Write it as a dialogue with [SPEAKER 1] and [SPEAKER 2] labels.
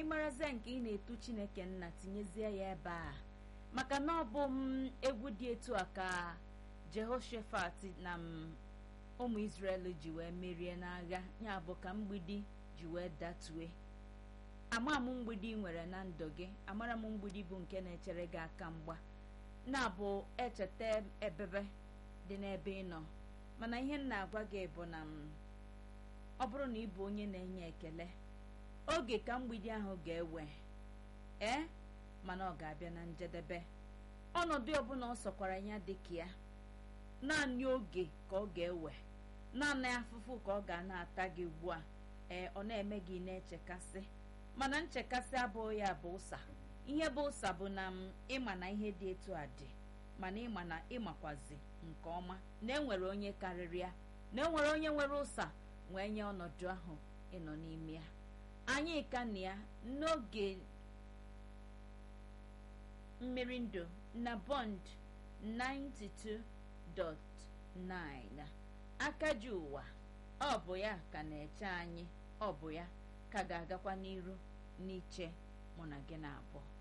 [SPEAKER 1] ịmarazie nke ị na-etu chineke nna tinyezie ya ebe a maka na ọ bụ m egwu dị etu a ka jehoshaphat na m ụmụ israel ji wee merie n'agha ya bụ ka mgbidi ji wee datue ama m mgbidi ị nwere na ndụ gị amara m mgbidi bụ nke na-echere gị aka mgba na-abụ echeta ebebe dị n'ebe ị nọ mana ihe m na-agwa gị bụ na m ọ bụrụ na ị bụ onye na-enye ekele oge ka mgbidi ahụ ga-ewe ee mana ọ ga-abịa na njedebe ọnọdụ ọbụla ọ sọkwara ya dịka ya naanị oge ka ọ ga-ewe naanị afụfụ ka ọ ga na-ata gị ugbu a ee ọ na-eme gị na-echekasị mana nchekasị abụghị ya bụ ụsa ihe bụ ụsa bụ na m ịma na ihe dị etu a dị mana ịma na ịmakwazi nke ọma na enwere onye karịrị ya na enwere onye nwere ụsa wee nye ọnọdụ ahụ ịnọ n'ime ya anyị ka na ya n'oge mmiri ndụ na bond 92.9 aka ji ụwa ọ bụ ya ka na-eche anyị ọ bụ ya ka ga-agakwa n'iru n'iche mụ na gị na-abụọ